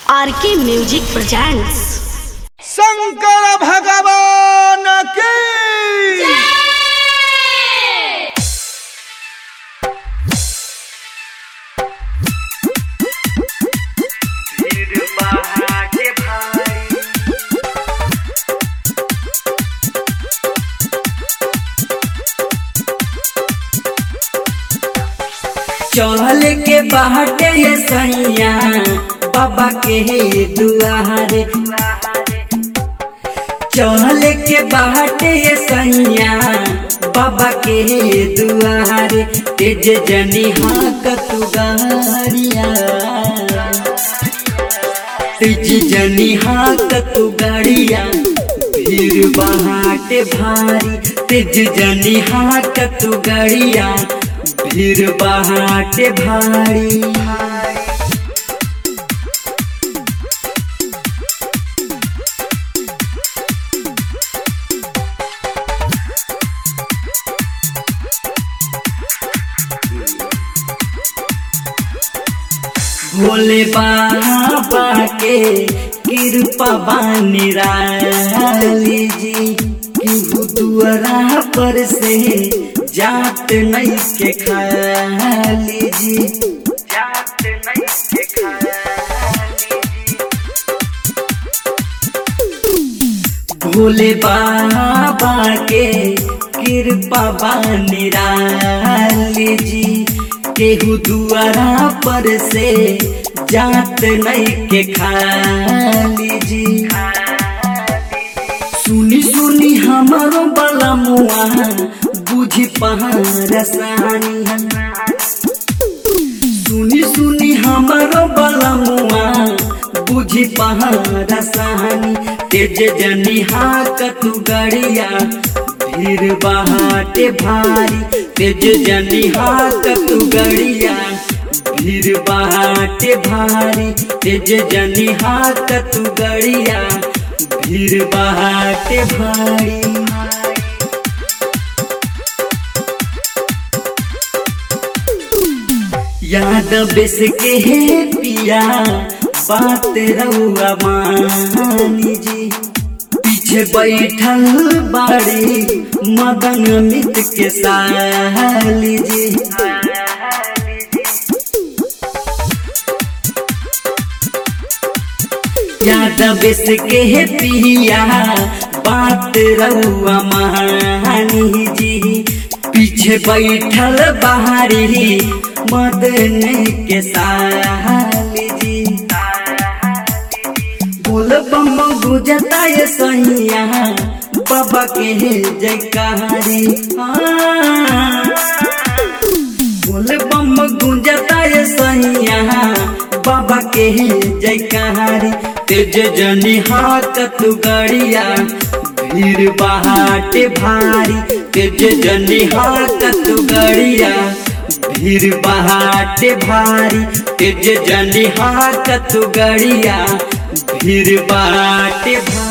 आर के music presents Shankar भगवान की चल के बाटे ये सैया बाबा के दुआरे चल के बाटे ये सैया बाबा के दुआरे तेज जनी हाँ तू गाड़िया तेज जनी हाँ तू गाड़िया भीड़ बहाटे भारी तेज जनी हाँ तू गाड़िया भीड़ बहाटे भारी भोले बाबा के कृपा बानी राली जी केहू दुआरा पर से जात नहीं के खाली जी जात नहीं के खाली भोले बाबा के कृपा बानी राली जी केहू दुआरा पर से जात नहीं के खाली जी सुनी सुनी हमारो बला मुआ बुझी पहाड़सानी सुनी सुनी हमारो बला मुआ बुझी पहाड़सानी तेज जनी हाक तू गड़िया भीड़ बहाटे भारी तेज जनी हाक तू गड़िया भीड़ बहाटे भारी तेज जनी हाक तू गड़िया भीड़ बहाटे भारी याद बेस के हे पिया बात रउआ मानी जी पीछे बैठल बाड़ी मदन मित के साली जी याद बेस के हे पिया बात रउआ मानी जी पीछे बैठल बाहरी मदन के साली जी बोल बम गुजता ये सैया बाबा के जयकारी बोल बम गुंजता ये सैया बाबा के जयकारी तेज जनी हाथ तू गड़िया भीड़ बहाटे भारी तेज जनी हाथ तू गड़िया भीड़ बहाटे भारी तेज जनी हाथ तू गड़िया भीड़ बहाटे भारी